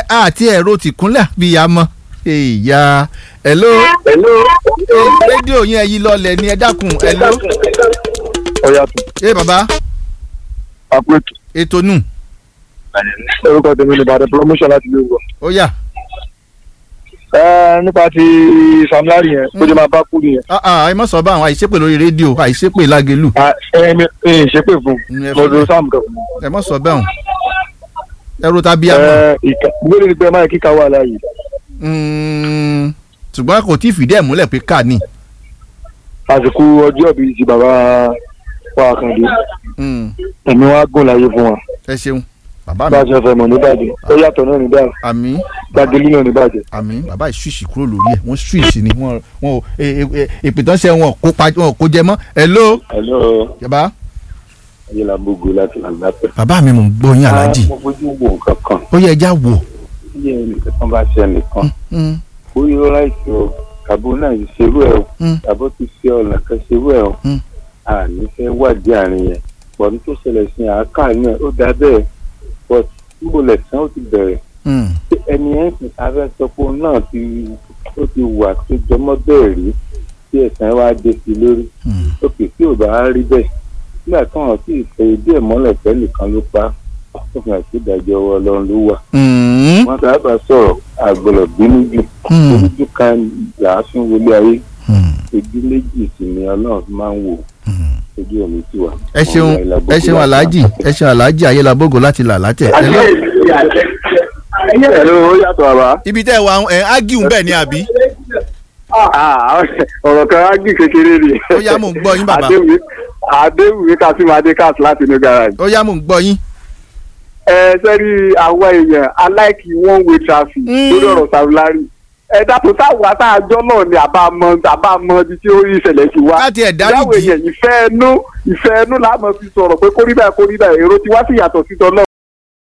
ẹ àti ẹ̀rọ tìkúnlẹ̀ bí ya mọ́ ìyá hello hello. rédíò yẹn yí lọlẹ̀ ni ẹ dákun hello ọ̀yà tún ẹ bàbá àpètù ètò nù orúkọ tèmi ní ìbàdàn promotion láti ilé ìwọ. ó yá ẹ nípa ti Sam Larry yẹn bó ṣe máa bá kú nìyẹn. Ah, ah, ẹ mọ̀ sọ bá àwọn àìṣépè lórí rédíò àìṣépè lágẹ̀lú Ah, ẹ mi ẹ ṣépè fún Mm, ẹ un lọ́dún Sam kan. ẹ mọ̀ sọ bẹ́ẹ̀ hàn ẹ̀rọ tàbí àmọ́ ẹ ìka gbọ́dọ̀ ní pé máa kíkà wà láàyè. Mm, ṣùgbọ́n kò tí ì fìdí ẹ̀ múlẹ̀ pé ká ní. àsìkò ọjọ́ bíi ti bàbá wa Àkàndé Mm, ẹ̀mí wa gùn láyé fún wa. ẹ ṣeun bàbá bá a mi ṣe fẹ́ mọ̀ níbàjẹ́ ó yàtọ̀ náà níbàjẹ́ àmì gbàgélé náà níbàjẹ́. àmì bàbá ìṣúìṣì kúrò lórí ẹ̀ wọ́n ṣúìṣì ni wọ́n wọn ò ìpìtàn wọn ò kó pa wọn ò kó jẹ mọ́ hello hello bàbá ayélujábógo láti làǹdàpẹ. bàbá mi mò ń gbọ́ yín aláàjì mo fojú wo nǹkan kan ó yẹ ẹja wò. bí ẹnìkan kan bá ṣe ẹnìkan Mm, bóyá ó láìsí o tàbó náà ti ṣerú ẹ o Mm. tàbó ti ṣe ọ̀nà kan ṣerú ẹ o Mm. àní fẹ́ wádìí àárín yẹn pọ̀n tó ṣẹlẹ̀ sí àáká náà ó dá bẹ́ẹ̀ but níbo lẹ̀sán ó ti bẹ̀rẹ̀ mm, Ṣé ẹni yẹn sì abẹ́ sọ pé òun náà ti ó ti wà tó jọmọ́ bẹ́ẹ̀ rí tí ẹ̀sán wá dé sí lórí mm. òkè tí ò bá rí bẹ́ẹ̀ nígbà tí wọ́n sì fẹ́ ìdí ẹ̀ mọ́lẹ̀ pẹ́ nìkan ló pa ó fi hàn sí ìdájọ́ ọwọ́ ọlọ́run ló wà. Mm, wọ́n sábà sọ̀rọ̀ àgbọ̀lọ̀ bínú jù mm, ojú kan làásùn wọlé ayé mm, ojú méjì sì ni ọlọ́run fi máa ń wò mm. ojú omi tí wà. ẹ ṣeun ẹ ṣeun aláàjì ẹ ṣeun aláàjì ayélujábógo láti là látẹ̀. hello ẹ̀rọ ó yàtọ̀ àbá. ibi tẹ́ ẹ wà ẹ ágìún bẹ́ẹ̀ ni àbí ọ̀rọ̀ kan á gbì kékeré ni. ó yá mò ń gbọ́ yín bàbá Adéwì Adéwì Kásímadé Kás láti inú garage. ó yá mò ń gbọ́ yín. ẹ sẹ́rí àwọn èèyàn aláìkí one way traffic Mm. lórí ọ̀rọ̀ Sam Larry. ẹ dàpọ̀ táwọn àtàjọ náà ni àbámọ̀ àbámọ̀ ibi tí ó rí ìṣẹ̀lẹ̀ ti wá. láti ẹ̀ ìyáwó dáríjì èèyàn ìfẹ́ ẹnu ìfẹ́ ẹnu láàmú fi sọ̀rọ̀ pé kórìíra kórìíra èrò ti wá sí ìyàtọ̀ sí tọ́lọ́